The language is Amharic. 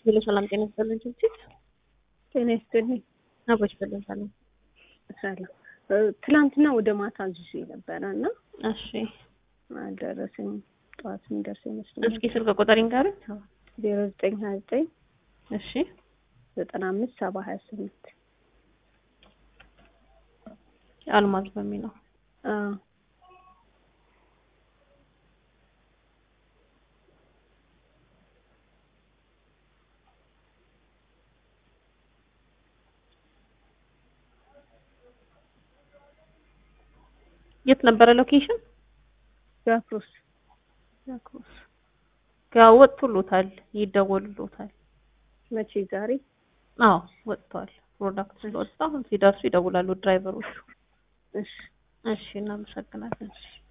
ሄሎ ሰላም ጤና ይስጥልን ችብችብ ጤና ይስጥልኝ። አቦች በልን ሰላም ሰላም እ ትላንትና ወደ ማታ አዝዤ ነበረ እና እሺ አልደረሰኝም። ጠዋት የሚደርስ ይመስለኛል። እስኪ ስልክ ቁጥር ይንገሩኝ ዜሮ ዘጠኝ ሀያ ዘጠኝ እሺ ዘጠና አምስት ሰባ ሀያ ስምንት አልማዝ በሚለው አዎ የት ነበረ ሎኬሽን ጃክሮስ ያክሮስ ጋር ወጥቶሎታል ይደወልሎታል መቼ ዛሬ አዎ ወጥቷል ፕሮዳክት ስለወጣ አሁን ሲደርሱ ይደውላሉ ድራይቨሮቹ እሺ እሺ እናመሰግናለን